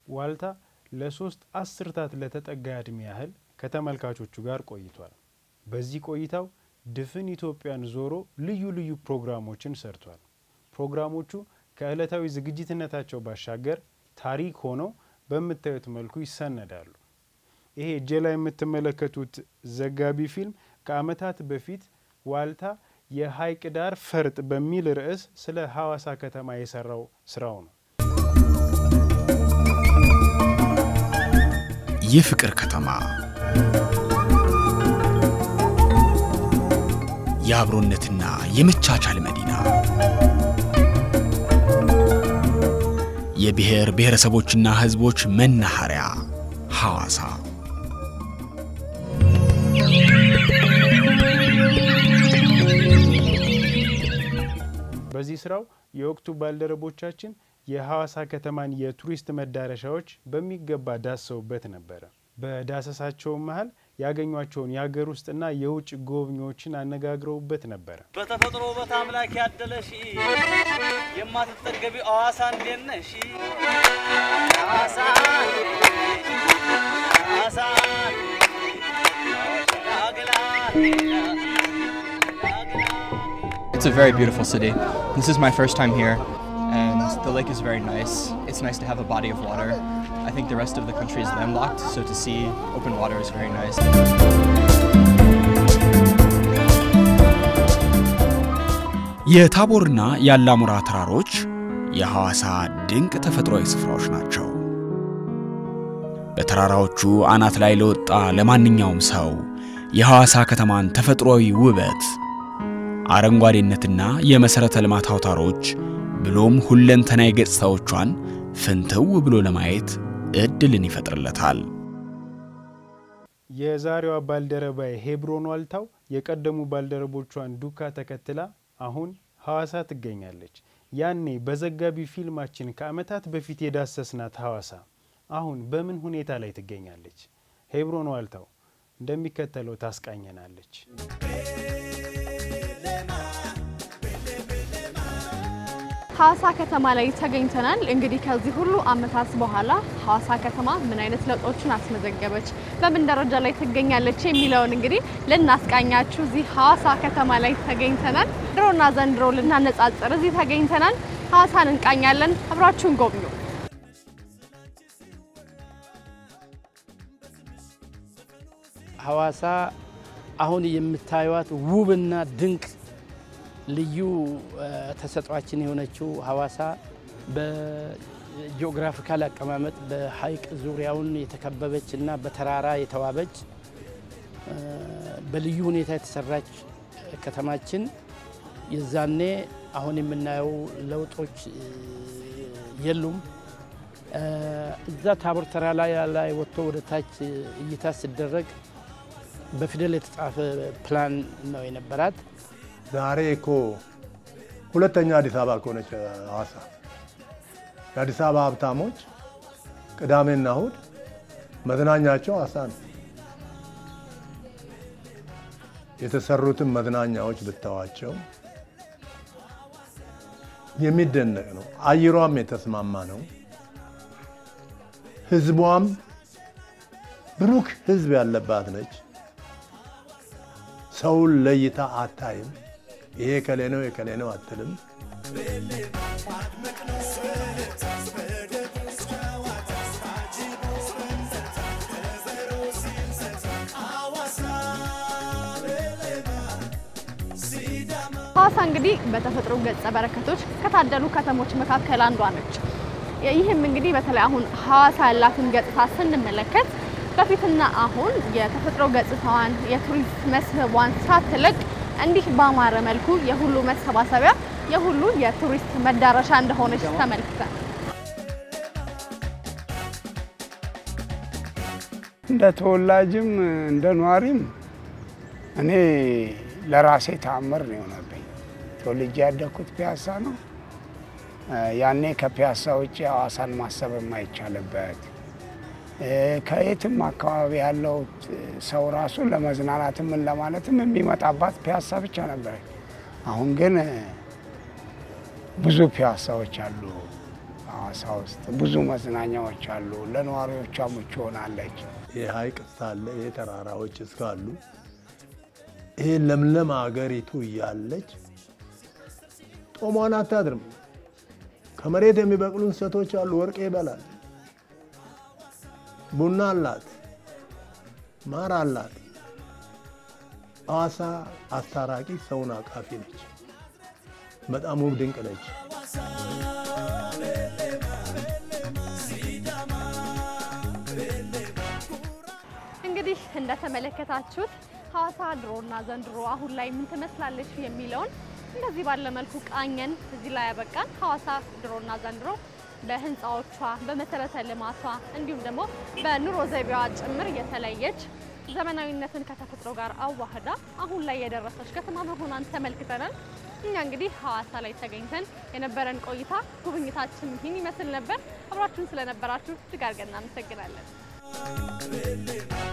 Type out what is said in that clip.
ዋልታ ለሶስት አስርታት ለተጠጋ ዕድሜ ያህል ከተመልካቾቹ ጋር ቆይቷል። በዚህ ቆይታው ድፍን ኢትዮጵያን ዞሮ ልዩ ልዩ ፕሮግራሞችን ሰርቷል። ፕሮግራሞቹ ከዕለታዊ ዝግጅትነታቸው ባሻገር ታሪክ ሆነው በምታዩት መልኩ ይሰነዳሉ። ይሄ እጄ ላይ የምትመለከቱት ዘጋቢ ፊልም ከዓመታት በፊት ዋልታ የሀይቅ ዳር ፈርጥ በሚል ርዕስ ስለ ሐዋሳ ከተማ የሰራው ስራው ነው። የፍቅር ከተማ የአብሮነትና የመቻቻል መዲና የብሔር ብሔረሰቦችና ሕዝቦች መናኸሪያ ሐዋሳ በዚህ ስራው የወቅቱ ባልደረቦቻችን የሐዋሳ ከተማን የቱሪስት መዳረሻዎች በሚገባ ዳሰውበት ነበረ። በዳሰሳቸውም መሀል ያገኟቸውን የሀገር ውስጥና የውጭ ጎብኚዎችን አነጋግረውበት ነበረ። በተፈጥሮ ውበት አምላክ ያደለሽ የማትጠገቢ ሐዋሳ እንዴት ነሽ? ሐዋሳ ሐዋሳ ዳግላ It's a very beautiful city. This is my first time here, and the lake is very nice. It's nice to have a body of water. I think the rest of the country is landlocked, so to see open water is very nice. የታቦርና የአላሙራ ተራሮች የሐዋሳ ድንቅ ተፈጥሯዊ ስፍራዎች ናቸው። በተራራዎቹ አናት ላይ ለወጣ ለማንኛውም ሰው የሐዋሳ ከተማን ተፈጥሯዊ ውበት፣ አረንጓዴነትና የመሠረተ ልማት አውታሮች ብሎም ሁለንተናዊ ገጽታዎቿን ፍንትው ብሎ ለማየት ዕድልን ይፈጥርለታል። የዛሬዋ ባልደረባዬ ሄብሮን ዋልታው የቀደሙ ባልደረቦቿን ዱካ ተከትላ አሁን ሐዋሳ ትገኛለች። ያኔ በዘጋቢ ፊልማችን ከዓመታት በፊት የዳሰስናት ሐዋሳ አሁን በምን ሁኔታ ላይ ትገኛለች? ሄብሮን ዋልታው እንደሚከተለው ታስቃኘናለች። ሐዋሳ ከተማ ላይ ተገኝተናል። እንግዲህ ከዚህ ሁሉ ዓመታት በኋላ ሐዋሳ ከተማ ምን አይነት ለውጦችን አስመዘገበች፣ በምን ደረጃ ላይ ትገኛለች የሚለውን እንግዲህ ልናስቃኛችሁ እዚህ ሐዋሳ ከተማ ላይ ተገኝተናል። ድሮና ዘንድሮ ልናነጻጽር እዚህ ተገኝተናል። ሐዋሳን እንቃኛለን። አብራችሁን ጎብኙ። ሐዋሳ አሁን የምታዩት ውብና ድንቅ ልዩ ተሰጧችን የሆነችው ሐዋሳ በጂኦግራፊካል አቀማመጥ በሐይቅ ዙሪያውን የተከበበች እና በተራራ የተዋበች በልዩ ሁኔታ የተሰራች ከተማችን የዛኔ አሁን የምናየው ለውጦች የሉም። እዛ ታቦር ተራራ ላይ ወጥቶ ወደ ታች እይታ ሲደረግ በፊደል የተጻፈ ፕላን ነው የነበራት። ዛሬ እኮ ሁለተኛ አዲስ አበባ እኮ ነች ሐዋሳ። የአዲስ አበባ ሀብታሞች ቅዳሜና እሁድ መዝናኛቸው ሐዋሳ ነው። የተሰሩትን መዝናኛዎች ብታዋቸው የሚደነቅ ነው። አየሯም የተስማማ ነው። ህዝቧም ብሩክ ህዝብ ያለባት ነች። ሰውን ለይታ አታይም። ይሄ ከሌ ነው የከሌ ነው አትልም። ሐዋሳ እንግዲህ በተፈጥሮ ገጸ በረከቶች ከታደሉ ከተሞች መካከል አንዷ ነች። ይህም እንግዲህ በተለይ አሁን ሐዋሳ ያላትን ገጽታ ስንመለከት በፊትና አሁን የተፈጥሮ ገጽታዋን የቱሪስት መስህቧን ሳትለቅ እንዲህ ባማረ መልኩ የሁሉ መሰባሰቢያ የሁሉ የቱሪስት መዳረሻ እንደሆነች ተመልክተን እንደ ተወላጅም እንደ ኗሪም እኔ ለራሴ ተአምር ነው የሆነብኝ። ተወልጄ ያደግኩት ፒያሳ ነው። ያኔ ከፒያሳ ውጭ ሐዋሳን ማሰብ የማይቻልበት ከየትም አካባቢ ያለው ሰው ራሱ ለመዝናናትም ምን ለማለትም የሚመጣባት ፒያሳ ብቻ ነበረች። አሁን ግን ብዙ ፒያሳዎች አሉ ሀዋሳ ውስጥ ብዙ መዝናኛዎች አሉ። ለነዋሪዎቿ ምቹ ሆናለች። ይህ ሀይቅ እስካለ ይህ ተራራዎች እስካሉ ይህ ለምለም አገሪቱ እያለች ጦሟን አታድርም። ከመሬት የሚበቅሉ እንሰቶች አሉ። ወርቅ ይበላል። ቡና አላት፣ ማር አላት። ሀዋሳ አስታራቂ ሰውን አቃፊ ነች። በጣም ውብ ድንቅ ነች። እንግዲህ እንደተመለከታችሁት ሀዋሳ ድሮና ዘንድሮ አሁን ላይ ምን ትመስላለች የሚለውን እንደዚህ ባለ መልኩ ቃኘን። እዚህ ላይ ያበቃን። ሀዋሳ ድሮና ዘንድሮ በህንፃዎቿ፣ በመሰረተ ልማቷ እንዲሁም ደግሞ በኑሮ ዘይቤዋ ጭምር የተለየች ዘመናዊነትን ከተፈጥሮ ጋር አዋህዳ አሁን ላይ የደረሰች ከተማ መሆኗን ተመልክተናል። እኛ እንግዲህ ሀዋሳ ላይ ተገኝተን የነበረን ቆይታ ጉብኝታችን ይህን ይመስል ነበር። አብራችሁን ስለነበራችሁ እጅግ አድርገን እናመሰግናለን።